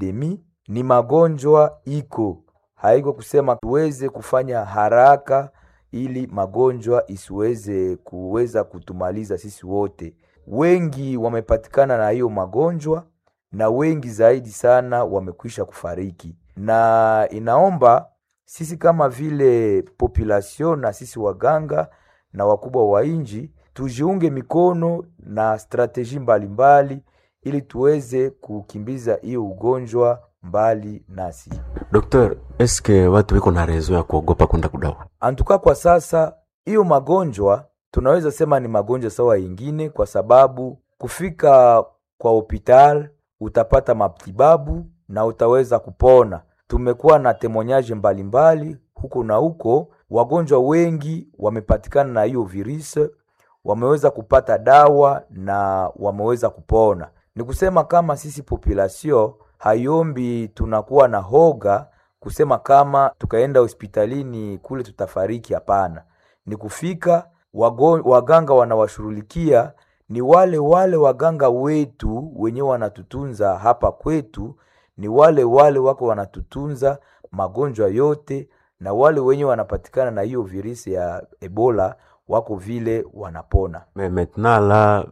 epidemi ni magonjwa iko, haiko kusema tuweze kufanya haraka ili magonjwa isiweze kuweza kutumaliza sisi wote. Wengi wamepatikana na hiyo magonjwa na wengi zaidi sana wamekwisha kufariki, na inaomba sisi kama vile population na sisi waganga na wakubwa wa inji tujiunge mikono na strateji mbalimbali ili tuweze kukimbiza hiyo ugonjwa mbali nasi. Dokter, eske watu wiko na rezo ya kuogopa kwenda kudawa? Antuka kwa sasa hiyo magonjwa tunaweza sema ni magonjwa sawa yingine, kwa sababu kufika kwa hospital utapata matibabu na utaweza kupona. Tumekuwa na temonyaje mbalimbali huko na huko, wagonjwa wengi wamepatikana na hiyo virusi, wameweza kupata dawa na wameweza kupona. Ni kusema kama sisi population hayombi tunakuwa na hoga kusema kama tukaenda hospitalini kule tutafariki. Hapana, ni kufika wago, waganga wanawashughulikia ni wale wale waganga wetu wenyewe wanatutunza hapa kwetu, ni wale wale wako wanatutunza magonjwa yote, na wale wenye wanapatikana na hiyo virusi ya Ebola wako vile wanapona. Me maintenant la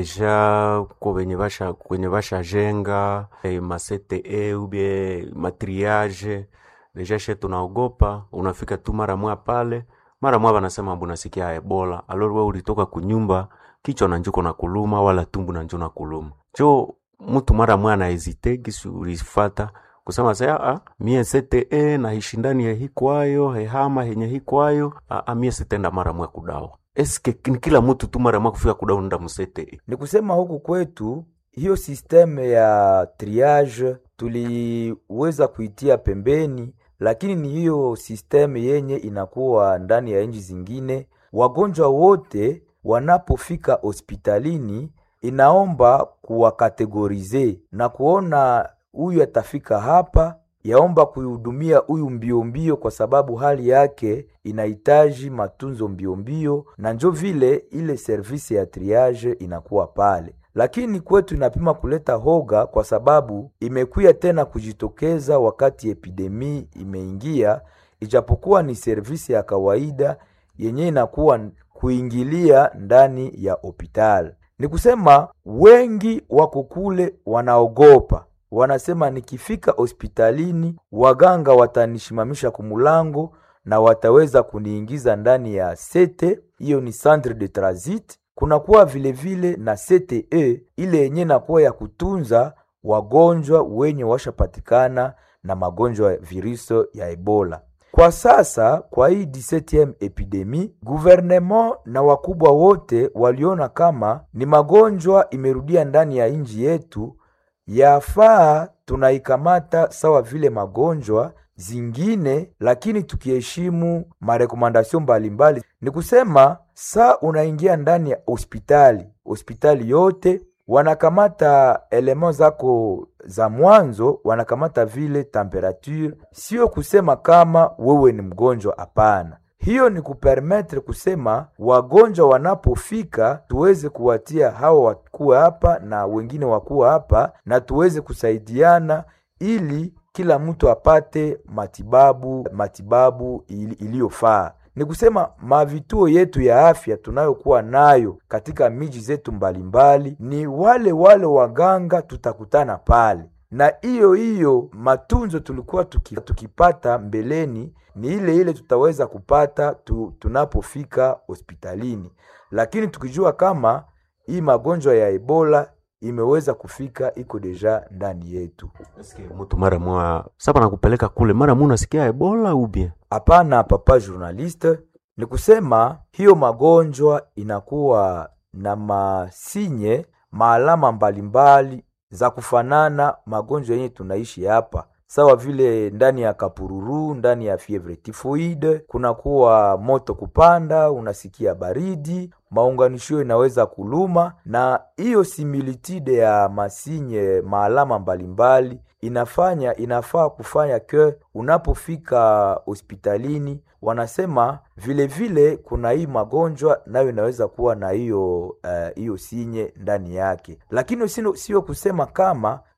deja ko wenye basha kwenye basha jenga eh, ma CTE ubie matriage deja she tunaogopa, unafika tu mara mwa pale mara mwa banasema bunasikia Ebola, alors we ulitoka kunyumba kichwa na njuko na kuluma wala tumbu na njo na kuluma jo mtu mara mwa na hesite kisi ulifata kusema saya ah, mie CTE na hishindani ya hikwayo hehama henye hikwayo ah, ah, mie sitenda mara mwa kudawa eske ni kila mtu tu mara mwa kufika kudawa nda mu CTE Ni kusema huku kwetu hiyo sisteme ya triage tuliweza kuitia pembeni, lakini ni hiyo sisteme yenye inakuwa ndani ya nchi zingine. Wagonjwa wote wanapofika hospitalini, inaomba kuwakategorize na kuona huyu atafika hapa, yaomba kuihudumia huyu mbio mbio, kwa sababu hali yake inahitaji matunzo mbio mbio, na njo vile ile service ya triage inakuwa pale lakini kwetu inapima kuleta hoga kwa sababu imekuya tena kujitokeza wakati epidemi imeingia, ijapokuwa ni servisi ya kawaida yenye inakuwa kuingilia ndani ya hospitali. Ni kusema wengi wako kule wanaogopa, wanasema nikifika hospitalini waganga watanishimamisha kumulango na wataweza kuniingiza ndani ya sete, hiyo ni centre de transit kunakuwa vilevile na CTE ile yenye nakuwa ya kutunza wagonjwa wenye washapatikana na magonjwa ya virusi ya Ebola. Kwa sasa kwa hii 17 epidemi, gouvernement na wakubwa wote waliona kama ni magonjwa imerudia ndani ya nchi yetu, yafaa tunaikamata sawa vile magonjwa zingine, lakini tukiheshimu marekomandasio mbalimbali. Ni kusema saa unaingia ndani ya hospitali, hospitali yote wanakamata elema zako za mwanzo, wanakamata vile temperature, sio kusema kama wewe ni mgonjwa. Hapana, hiyo ni kupermetre kusema wagonjwa wanapofika tuweze kuwatia hawa wakuwa hapa na wengine wakuwa hapa, na tuweze kusaidiana ili kila mtu apate matibabu matibabu iliyofaa. Ni kusema mavituo yetu ya afya tunayokuwa nayo katika miji zetu mbalimbali, ni wale wale waganga tutakutana pale, na hiyo hiyo matunzo tulikuwa tuki, tukipata mbeleni ni ile ile tutaweza kupata tu, tunapofika hospitalini, lakini tukijua kama hii magonjwa ya Ebola imeweza kufika iko deja ndani yetu. eske mtu mara mwa sasa nakupeleka kule mara mwa unasikia Ebola ubie Hapana, papa journaliste, ni kusema hiyo magonjwa inakuwa na masinye maalama mbalimbali za kufanana magonjwa yenye tunaishi hapa, sawa vile ndani ya kapururu, ndani ya fievre typhoide, kunakuwa moto kupanda, unasikia baridi, maunganisho inaweza kuluma, na hiyo similitude ya masinye maalama mbalimbali inafanya inafaa kufanya ke unapofika hospitalini wanasema vile vile kuna hii magonjwa nayo inaweza kuwa na hiyo hiyo uh, sinye ndani yake, lakini sio sio kusema kama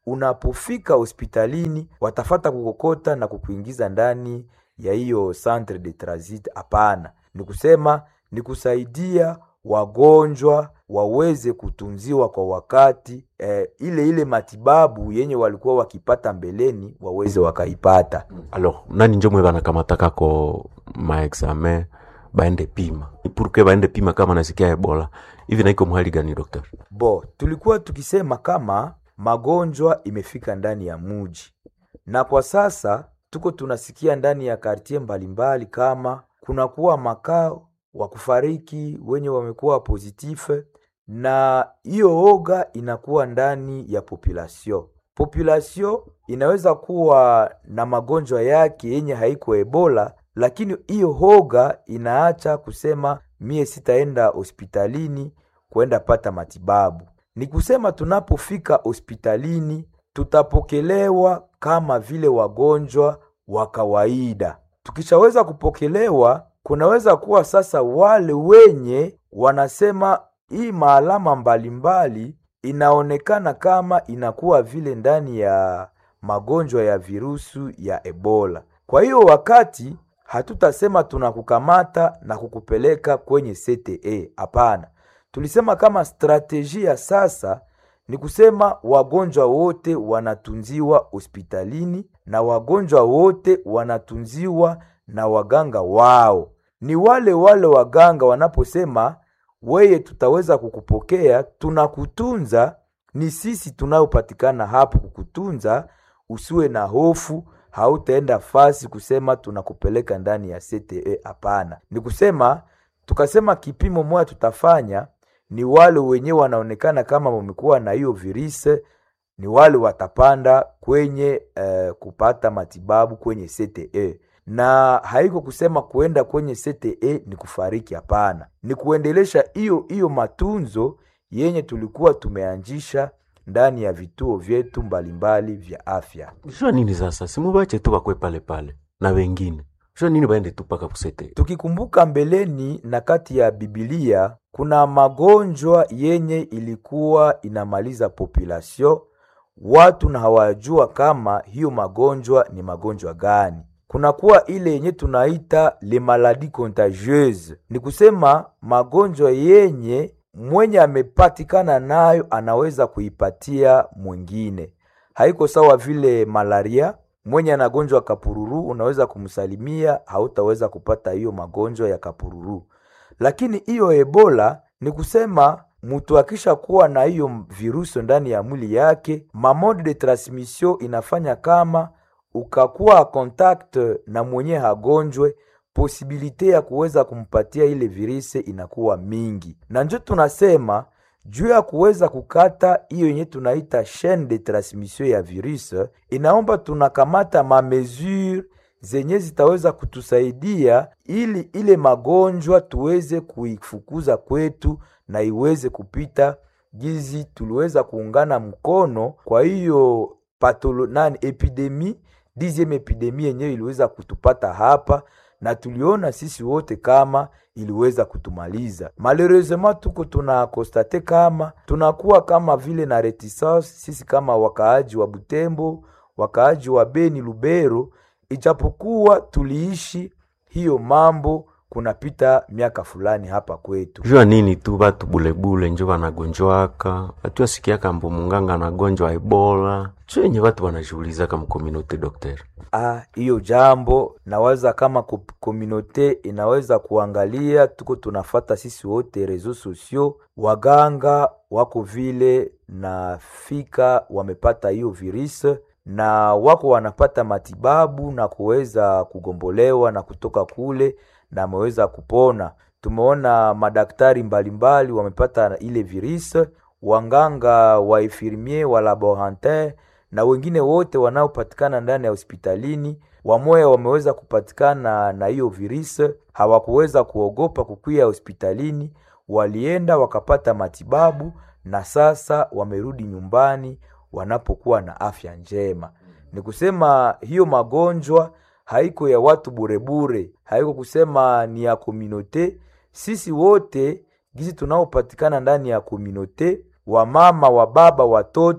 unapofika hospitalini watafata kukokota na kukuingiza ndani ya hiyo centre de transit. Hapana, ni kusema ni kusaidia wagonjwa waweze kutunziwa kwa wakati eh, ile ile matibabu yenye walikuwa wakipata mbeleni waweze wakaipata. alors nani njo mwe banakamataka ko maexamen baende pima purke baende pima kama nasikia ebola hivi naiko mhali gani docteur Bo, tulikuwa tukisema kama magonjwa imefika ndani ya muji, na kwa sasa tuko tunasikia ndani ya kartie mbalimbali kama kunakuwa makao wa kufariki wenye wamekuwa pozitife, na hiyo oga inakuwa ndani ya population. Population inaweza kuwa na magonjwa yake yenye haiko ebola, lakini hiyo hoga inaacha kusema mie sitaenda hospitalini kwenda pata matibabu. Ni kusema tunapofika hospitalini tutapokelewa kama vile wagonjwa wa kawaida. Tukishaweza kupokelewa, kunaweza kuwa sasa wale wenye wanasema hii maalama mbalimbali inaonekana kama inakuwa vile ndani ya magonjwa ya virusu ya Ebola. Kwa hiyo wakati hatutasema tunakukamata na kukupeleka kwenye CTE, hapana. Tulisema kama strateji ya sasa ni kusema wagonjwa wote wanatunziwa hospitalini na wagonjwa wote wanatunziwa na waganga wao. Ni wale wale waganga wanaposema weye, tutaweza kukupokea, tunakutunza, ni sisi tunayopatikana hapo kukutunza, usiwe na hofu, hautaenda fasi kusema tunakupeleka ndani ya CTE. Hapana, ni kusema tukasema kipimo moja tutafanya ni wale wenyewe wanaonekana kama wamekuwa na hiyo virusi, ni wale watapanda kwenye eh, kupata matibabu kwenye CTE, na haiko kusema kuenda kwenye CTE ni kufariki. Hapana, ni kuendelesha hiyo hiyo matunzo yenye tulikuwa tumeanzisha ndani ya vituo vyetu mbalimbali vya afya. jua nini sasa simubache tu bakwe pale pale na wengine jua nini baende tu paka kusete Tukikumbuka mbeleni na kati ya Biblia kuna magonjwa yenye ilikuwa inamaliza population, watu na hawajua kama hiyo magonjwa ni magonjwa gani. Kunakuwa ile yenye tunaita le maladie contagieuse, ni kusema magonjwa yenye mwenye amepatikana nayo anaweza kuipatia mwingine. Haiko sawa vile malaria mwenye anagonjwa kapururu unaweza kumsalimia, hautaweza kupata hiyo magonjwa ya kapururu. Lakini hiyo ebola ni kusema mtu akisha kuwa na hiyo virusi ndani ya mwili yake, mamode de transmission inafanya kama ukakuwa contact na mwenye hagonjwe, posibilite ya kuweza kumpatia ile virusi inakuwa mingi, na njo tunasema juu ya kuweza kukata hiyo yenye tunaita chaine de transmission ya virus, inaomba tunakamata mamesure zenye zitaweza kutusaidia ili ile magonjwa tuweze kuifukuza kwetu na iweze kupita gizi tuliweza kuungana mkono. Kwa hiyo patolo nani epidemi dixieme epidemi yenyewe iliweza kutupata hapa na tuliona sisi wote kama iliweza kutumaliza. Malheureusement tuko tuna konstate kama tunakuwa kama vile na reticence sisi kama wakaaji wa Butembo, wakaaji wa Beni, Lubero, ijapokuwa tuliishi hiyo mambo kunapita miaka fulani hapa kwetu. jua nini tu batu bulebule njo banagonjwaka batu asikiaka mbo munganga anagonjwa ebola cho yenye batu banashugulizaka mkominote docteur Ah, hiyo jambo nawaza kama ko- komunote inaweza kuangalia, tuko tunafata sisi wote reseaux sociaux, waganga wako vile na fika wamepata hiyo virus na wako wanapata matibabu na kuweza kugombolewa na kutoka kule na ameweza kupona. Tumeona madaktari mbalimbali wamepata ile virus, wanganga wa infirmier wa laborantin na wengine wote wanaopatikana ndani ya hospitalini wamoya wameweza kupatikana na hiyo virus, hawakuweza kuogopa kukwia hospitalini, walienda wakapata matibabu na sasa wamerudi nyumbani wanapokuwa na afya njema. Ni kusema hiyo magonjwa haiko ya watu burebure, haiko kusema ni ya komunote. Sisi wote gizi tunaopatikana ndani ya komunote, wamama, wa baba, watoto,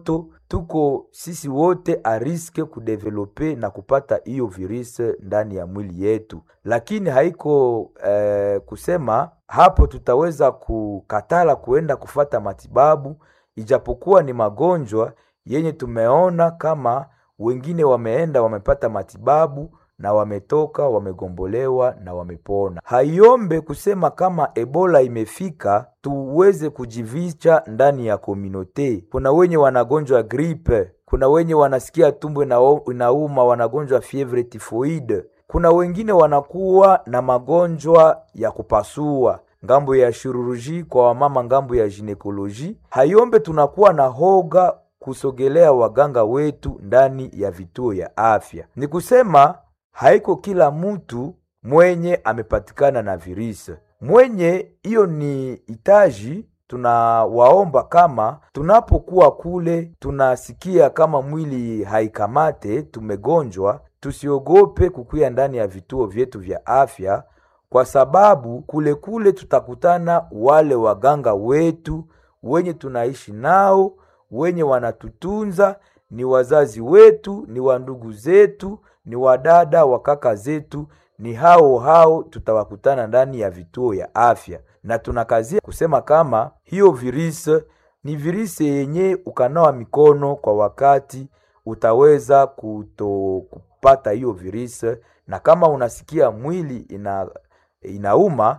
tuko sisi wote a riske kudevelope na kupata hiyo virus ndani ya mwili yetu, lakini haiko eh, kusema hapo tutaweza kukatala kuenda kufata matibabu, ijapokuwa ni magonjwa yenye tumeona kama wengine wameenda wamepata matibabu na wametoka wamegombolewa na wamepona. Haiombe kusema kama Ebola imefika tuweze kujivicha ndani ya komunote. Kuna wenye wanagonjwa gripe, kuna wenye wanasikia tumbo inauma wanagonjwa fievre tifoide, kuna wengine wanakuwa na magonjwa ya kupasua ngambo ya shiruruji kwa wamama, ngambo ya ginekoloji. Haiombe tunakuwa na hoga kusogelea waganga wetu ndani ya vituo ya afya. Ni kusema haiko kila mtu mwenye amepatikana na virisi mwenye hiyo ni hitaji. Tunawaomba kama tunapokuwa kule tunasikia kama mwili haikamate, tumegonjwa, tusiogope kukuya ndani ya vituo vyetu vya afya, kwa sababu kule kule tutakutana wale waganga wetu wenye tunaishi nao, wenye wanatutunza, ni wazazi wetu, ni wandugu zetu ni wadada wa kaka zetu, ni hao hao tutawakutana ndani ya vituo ya afya, na tunakazia kusema kama hiyo virisi ni virisi yenye ukanawa mikono kwa wakati utaweza kuto kupata hiyo virisi, na kama unasikia mwili ina inauma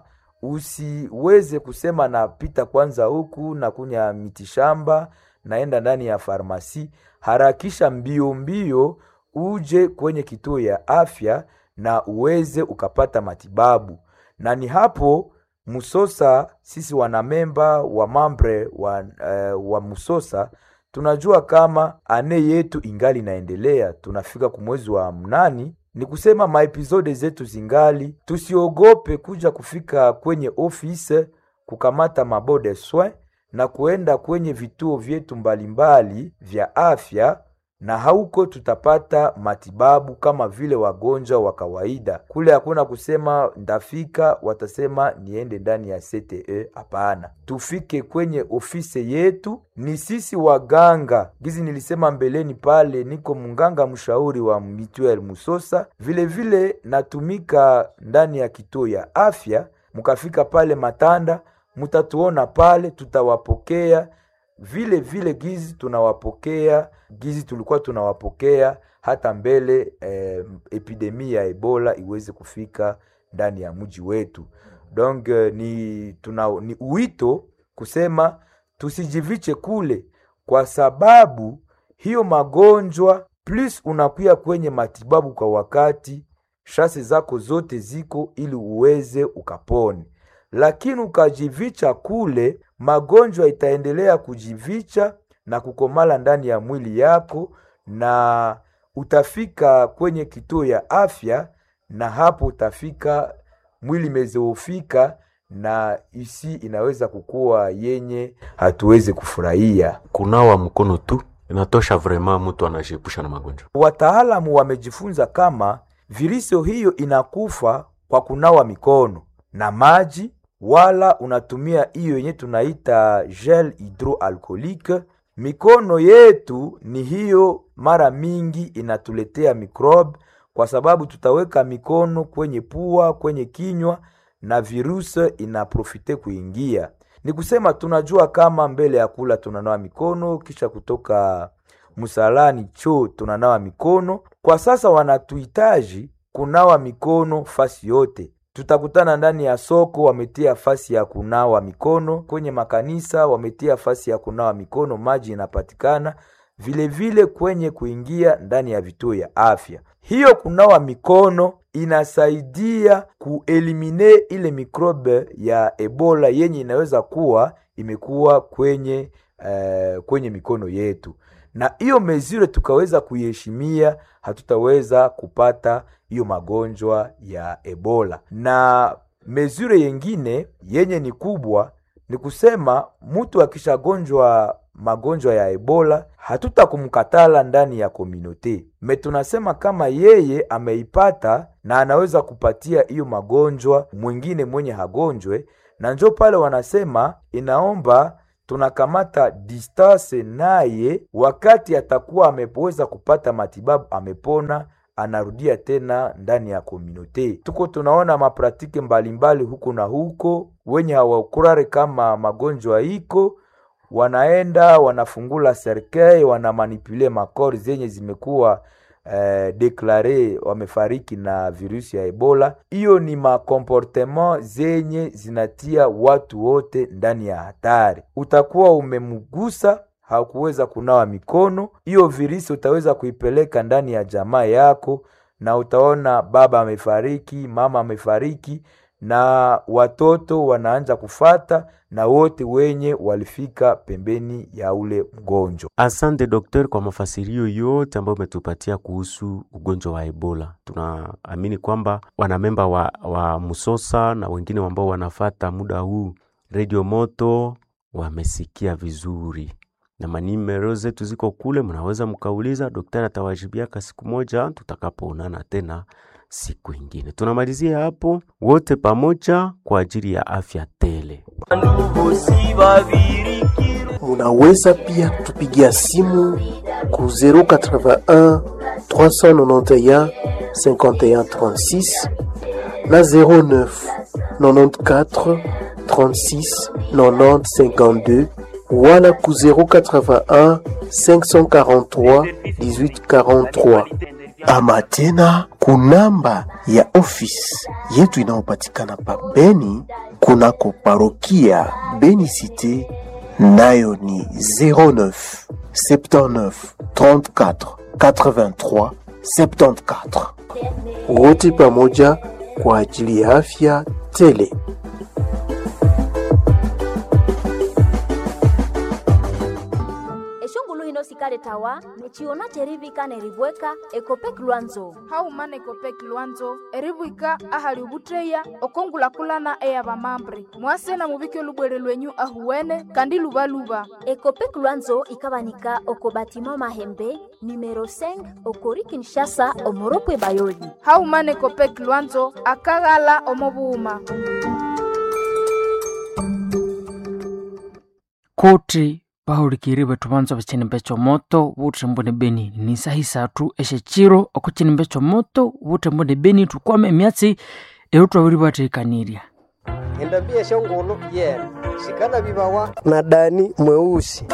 usiweze kusema napita kwanza huku na kunya mitishamba naenda ndani ya farmasi. Harakisha mbio mbio uje kwenye kituo ya afya na uweze ukapata matibabu. Na ni hapo Musosa, sisi wanamemba wa mambre wa, uh, wa Musosa tunajua kama ane yetu ingali inaendelea, tunafika kumwezi wa mnani. Ni kusema maepisode zetu zingali, tusiogope kuja kufika kwenye ofisi kukamata mabode soin na kuenda kwenye vituo vyetu mbalimbali vya afya na hauko tutapata matibabu kama vile wagonjwa wa kawaida. Kule hakuna kusema ndafika, watasema niende ndani ya CTE. Hapana, tufike kwenye ofisi yetu. Ni sisi waganga, gizi nilisema mbeleni pale, niko munganga mshauri wa Mituel Musosa, vile vile natumika ndani ya kituo ya afya. Mukafika pale Matanda, mutatuona pale, tutawapokea vile vile gizi tunawapokea gizi tulikuwa tunawapokea hata mbele eh, epidemi ya Ebola iweze kufika ndani ya mji wetu. Donc ni tuna, ni uwito kusema tusijiviche kule, kwa sababu hiyo magonjwa plus unakuya kwenye matibabu kwa wakati, shase zako zote ziko ili uweze ukapone, lakini ukajivicha kule magonjwa itaendelea kujivicha na kukomala ndani ya mwili yako, na utafika kwenye kituo ya afya, na hapo utafika mwili mezeofika, na isi inaweza kukuwa yenye hatuwezi kufurahia. Kunawa mkono tu inatosha, vrema mtu anajiepusha na magonjwa. Wataalamu wamejifunza kama virusi hiyo inakufa kwa kunawa mikono na maji wala unatumia hiyo yenye tunaita gel hydroalcoolique. Mikono yetu ni hiyo, mara mingi inatuletea mikrobe, kwa sababu tutaweka mikono kwenye pua, kwenye kinywa na virusi inaprofite kuingia. Ni kusema tunajua kama mbele ya kula tunanawa mikono, kisha kutoka msalani choo tunanawa mikono. Kwa sasa wanatuhitaji kunawa mikono fasi yote tutakutana ndani ya soko, wametia fasi ya kunawa mikono. Kwenye makanisa wametia fasi ya kunawa mikono, maji inapatikana vile vile kwenye kuingia ndani ya vituo ya afya. Hiyo kunawa mikono inasaidia kuelimine ile mikrobe ya Ebola yenye inaweza kuwa imekuwa kwenye uh, kwenye mikono yetu, na hiyo mezure tukaweza kuiheshimia, hatutaweza kupata hiyo magonjwa ya Ebola. Na mezure yengine yenye ni kubwa ni kusema mtu akishagonjwa magonjwa ya Ebola hatutakumkatala ndani ya komunote me, tunasema kama yeye ameipata na anaweza kupatia hiyo magonjwa mwingine mwenye hagonjwe, na njo pale wanasema inaomba tunakamata distance naye, wakati atakuwa ameweza kupata matibabu, amepona anarudia tena ndani ya komunote. Tuko tunaona mapratike mbalimbali huko na huko, wenye hawakurare kama magonjwa iko wanaenda wanafungula serkei wanamanipule makori zenye zimekuwa eh, deklare wamefariki na virusi ya Ebola. Hiyo ni makomportement zenye zinatia watu wote ndani ya hatari. Utakuwa umemgusa hakuweza kunawa mikono, hiyo virusi utaweza kuipeleka ndani ya jamaa yako, na utaona baba amefariki, mama amefariki, na watoto wanaanza kufata na wote wenye walifika pembeni ya ule mgonjwa. Asante dokter kwa mafasirio yote ambayo umetupatia kuhusu ugonjwa wa Ebola. Tunaamini kwamba wanamemba wa, wa Musosa na wengine ambao wanafata muda huu Radio Moto wamesikia vizuri, na manimero zetu ziko kule, mnaweza mkauliza, daktari atawajibiaka siku moja tutakapoonana tena siku ingine. Tunamalizia hapo wote pamoja kwa ajili ya afya tele. Munaweza pia kutupigia simu ku 081 391 51 36 na 09 94 36 90 52 wala ku 081 543 18 43 ama tena kunamba ya ofisi yetu inayopatikana pa Beni kunako parokia Beni Cité nayo ni 09 79 34 83 74. Wote pamoja kwa ajili ya afya tele. eshongulu hino sikale tawa nechiona cherivika nerivweka ekopek lwanzo haumana ekopek lwanzo erivwika ahali ovutteya okongulakulana eya vamambre mwasena muvike olubwere lwenyu ahuwene kandi luvaluva ekopek lwanzo ikavanika oko batima mahembe numero 5 okori kinshasa omoropwe bayoli haumana ekopek lwanzo akaghala omovuuma kuti vahulikiri vethu vanza vacinimbe comoto vutrembo ni beni ni sahi sathu execiro okucinimbe comoto vutrembo ni beni tukwama emyatsi eyo twaviri vateikanirya endambia shongolo yena shikana vivawa na dani mweusi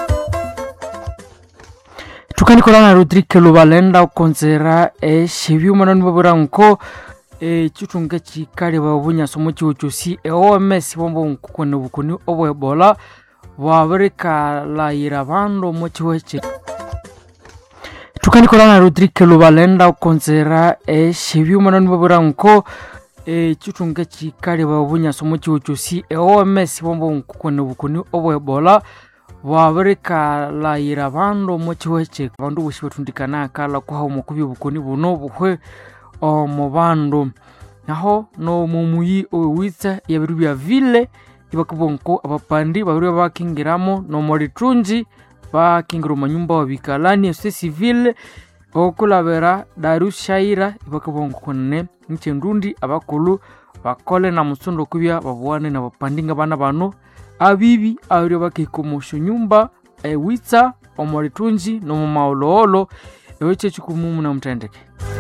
tukanikolana rodrike luvalenda okonzera exevyumanani vavira nko ecitunga cikali vavunyasomo ciwo cosi eoms vombo nkukoni vukuni ovoebola vavirikalayira vandu mociwece tukanikolana rodrike luvalenda okonzera exevyumanani vavira nko ecitunga cikali vavunyasomo ciwo cosi eoms vombo nkukoni vukuni ovoebola vavirikalayira vandu mociwece vandu vosi vatundikana akala kuhauma kuvya vukuni vuno vuhwe omo vandu naho nomumuyi owewitsa yaviru vya vile ivakivonko avapandi vaviri vakingiramo nomolitunji vakingira omanyumba wavikalani esose civile okulavera darius shaira ivakivonko kunene nchendundi avakulu vakole na musundo okuvya vavuane na vapandinga vana vano avivi aviri vakihikomoxo nyumba ewitsa omolitunji nomomaoloolo ewe cecikumumu na mutendeke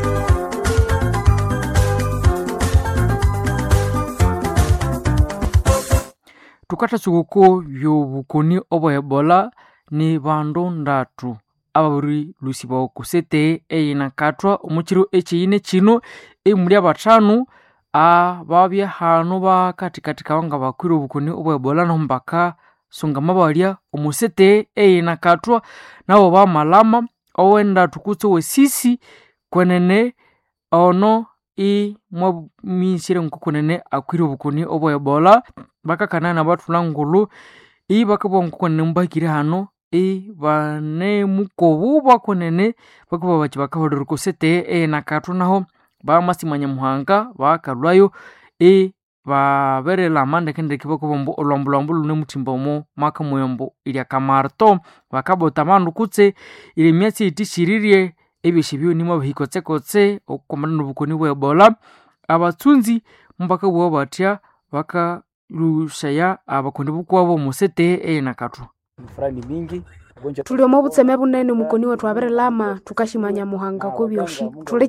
tukata cikuku vyovukuni ovo ebola ni vandu ndatu avaviri lusi vao kusete eyina katwa omuciro eciine cino emuli avatanu avavya hanu vakatikatika vanga vakwire ovukuni ovo ebola naho mbaka sungama valya omusete eyina katwa navo vamalama owendatu kutse wesisi kwenene ono i mwamisire nkukunene akwire obukuni obo ebola bakakana na bathula ngulu i bakabwa nkukunene mubakire hano i bane mukobu bakunene bakuba bachi bakaholera kusete e nakathu naho bamasimanya muhanga bakalwayo i baberela amandekendeke bakubombo olwambulwambu lune muthimba omo maka muyombo ilya kamarto bakabota bandu kutse ili emyatsi itishiririe ebyosi byonimo abahikotsekotse okukomana nobukoni bwa ebola abatsunzi mubakabugha batya bakalushaya abakondi bukwabo musete eyenakathu furaha ni mingi ugonjwa tuli omo butseme bunene mukoni wetu abirilama tukashimanya muhanga ko byoshi tuli